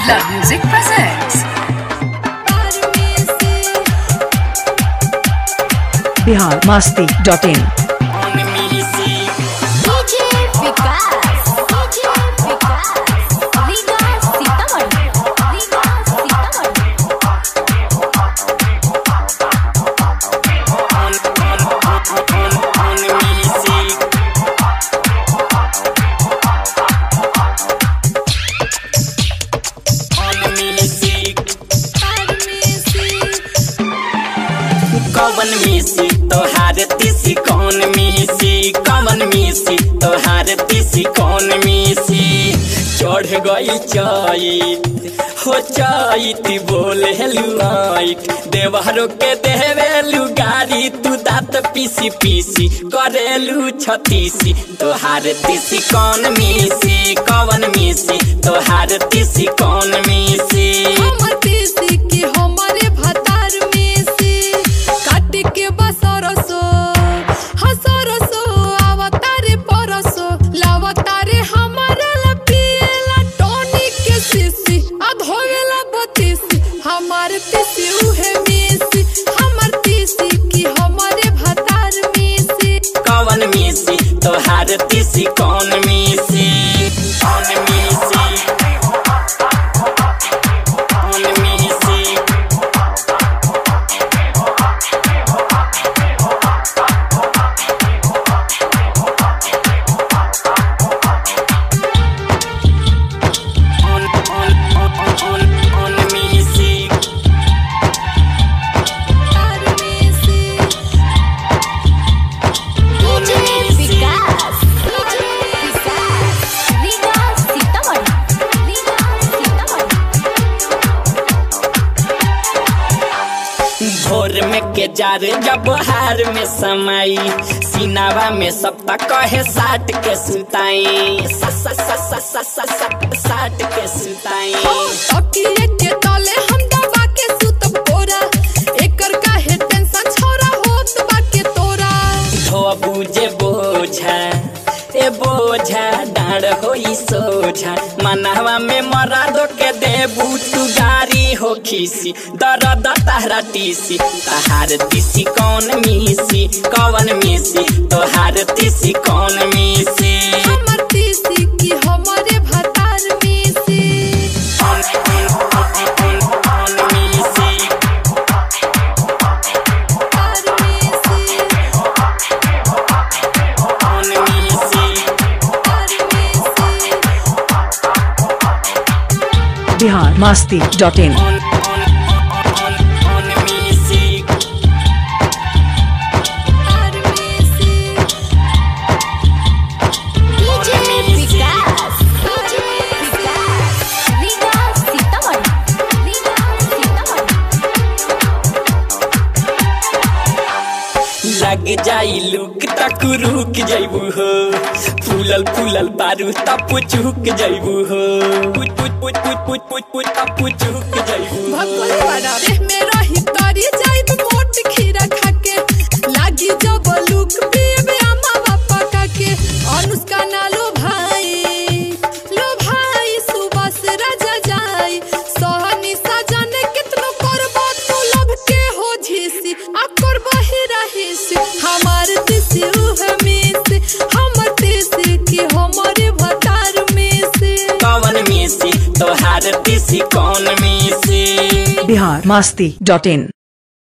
Love Music presents Bihar Masti dot in DJ Vikas DJ Vikas Riga Sitamarhi Riga Sitamarhi कवन मिसी तोहार तिसी कौन मिसी कवन मिसी तोहार तिसी कौन मिसी चढ़ गई चैत हो चैत बोले लुआइट देवहरो के देवेलु गाड़ी तू दांत पीसी पीसी करेलु छतीसी तोहार तिसी कौन मिसी कवन मिसी तोहार तिसी कौन मिसी हमर तीसी की हमारे भतार में से काट के बसरसो हसरसो आवतारे परसो लावतारे हमारा लपिएला टॉनिक के सीसी आ धोवेला बतीसी हमार तीसी उहे मेसी हमर तीसी की हमारे भतार में से कौन मिसी तोहार तिसी कौन मिसी कौन मिसी कौन मिसी कौन कौन कौन कौन कौन मिसी भतार में से DJ विकास DJ विकास रीगा सीतामढ़ी रीगा सीतामढ़ी भोर में के जार जब हार में समाई सीनावा में सब तक कहे साट के सुताई स- स- स- स- स- स- स- साट के सुताई तकिए के तले हम दबा के सुतब कोरा एकर काहे टेंशन छोरा होत बाके तोरा धो बुझे बोझा ए बोझा डाँड होई सोझा मनहवा में मरा दो के देबू तू गारी हो खीसी दर्द तहरा टीसी तहार तीसी कौन मिसी कौन मिसी तोहार तीसी कौन मिसी हमर तीसी की हमारे भतार में से कौन कौन कौन कौन मिसी भतार में से कौन मिसी भतार में से बिहार मस्ती डॉट इन कौन कौन कौन कौन मिसी भतार में से DJ विकास DJ विकास रीगा सीतामढ़ी रीगा सीतामढ़ी लग जाई लुक तक रुक जैबू हो फूलल फूलल बारू तप चुक जैबू हो पुच पुच पुच पुच पुच पुच पुच तप चुक जैबू हो भगवान वाला देह में रही तारी जाइब मोट खीरा खाके लागी जब लुक पीबे अम्मा बापा काके अनुष्का ना लो भाई लो भाई सुबह से राजा जाई सहनी सजन कितनो करबो तू लब के हो झीसी आ करबो ही रहीसी हमार तिसी उह में से हमर तिसी की हमारे भतार में से कौन मिसी तोहार तीसी कौन मिसी बिहार मस्ती डॉट इन